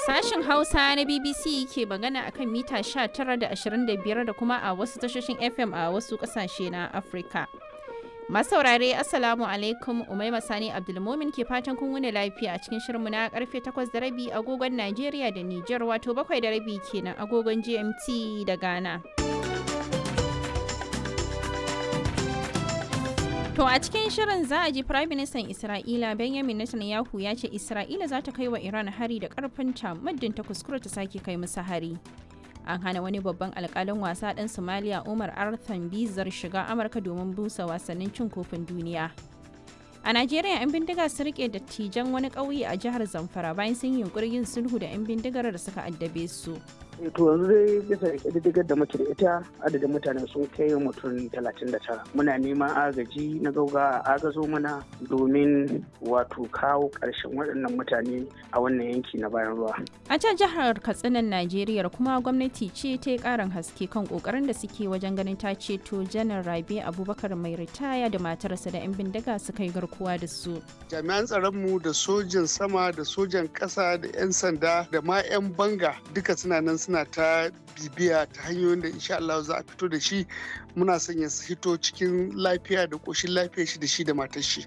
Sashen Hausa na BBC ke magana akan mita 19 da 25 da kuma a wasu tashoshin FM a wasu kasashe na Afirka. Masaurare Assalamu alaikum Umaima Sani Abdulmumin ke fatan kun wuni lafiya a cikin shirinmu na karfe 8 da rabi agogon Najeriya da Nijar wato 7 da rabi kenan agogon GMT da Ghana. To a cikin shirin za a ji Prime Minister Isra'ila Benjamin Netanyahu ya ce Isra'ila za ta kai wa Iran hari da karfinta muddin ta kuskura ta sake kai musu hari. An hana wani babban alkalin wasa ɗan Somalia Umar Arthan Bizar shiga Amurka domin busa wasannin cin kofin duniya. A Najeriya 'yan bindiga su rike dattijan wani ƙauye a jihar Zamfara bayan sun yi yunkurin yin sulhu da 'yan bindigar da suka addabe su. to yanzu dai bisa ƙididdigar da muke da ita adadin mutane sun kai mutum 39 muna neman agaji na gauga a agazo mana domin wato kawo ƙarshen waɗannan mutane a wannan yanki na bayan ruwa A can jihar Katsinan Najeriya kuma gwamnati ce ta yi ƙarin haske kan ƙoƙarin da suke wajen ganin ta ceto janar Rabe Abubakar mai ritaya da matarsa da 'yan bindiga suka yi garkuwa da su. jami'an tsaronmu da sojan sama da sojan ƙasa da 'yan sanda da ma 'yan banga duka suna nan suna ta bibiya ta hanyoyin da insha Allah za a fito da shi muna son ya hito cikin lafiya da ƙoshin lafiya shi da shi da matar shi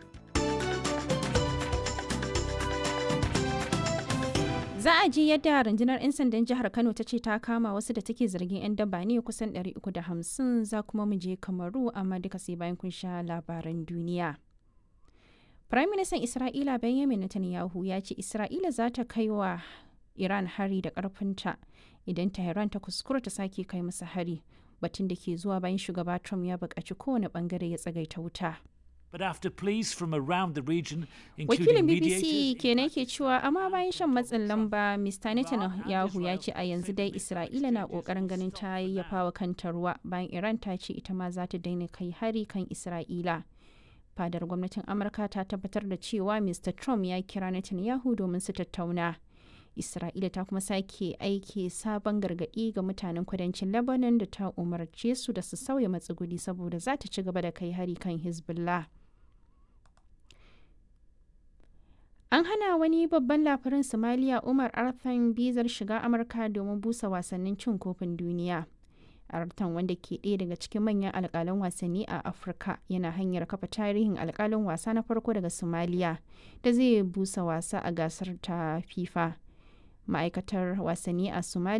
Za a ji yadda rundunar 'yan sandan jihar Kano ta ce ta kama wasu da take zargin 'yan daba ne kusan 350 za kuma mu je Kamaru amma duka sai bayan kun sha labaran duniya. Prime Minister Isra'ila Benjamin Netanyahu ya ce Isra'ila za ta kai wa Iran hari da ƙarfinta idan Tehran ta kuskura ta sake kai masa hari batun da ke zuwa bayan shugaba Trump ya buƙaci kowane ɓangare ya tsagaita wuta. But after pleas from around the region, Wakilin including BBC mediators, kenan ke cewa amma bayan shan matsin lamba Mr. Netanyahu ya ce a yanzu dai Isra'ila na ƙoƙarin ganin ta yayyafa wa kanta ruwa bayan Iran ta ce ita ma za ta daina kai hari kan Isra'ila. Fadar gwamnatin Amurka ta tabbatar da cewa Mr. Trump ya kira Netanyahu domin su tattauna. Isra'ila ta kuma sake aiki sabon gargaɗi ga mutanen kudancin Lebanon da ta umarce su da su sauya matsuguni saboda za ta ci gaba da kai hari kan Hezbollah. An hana wani babban labarin Somalia Umar Arthan bizar shiga Amurka domin busa wasannin cin kofin duniya. Arthan wanda ke ɗaya daga cikin manyan alƙalan wasanni a Afirka yana hanyar kafa tarihin alƙalin wasa na farko daga Somalia da zai busa wasa a gasar ta FIFA. Ma'aikatar wasanni a Somalia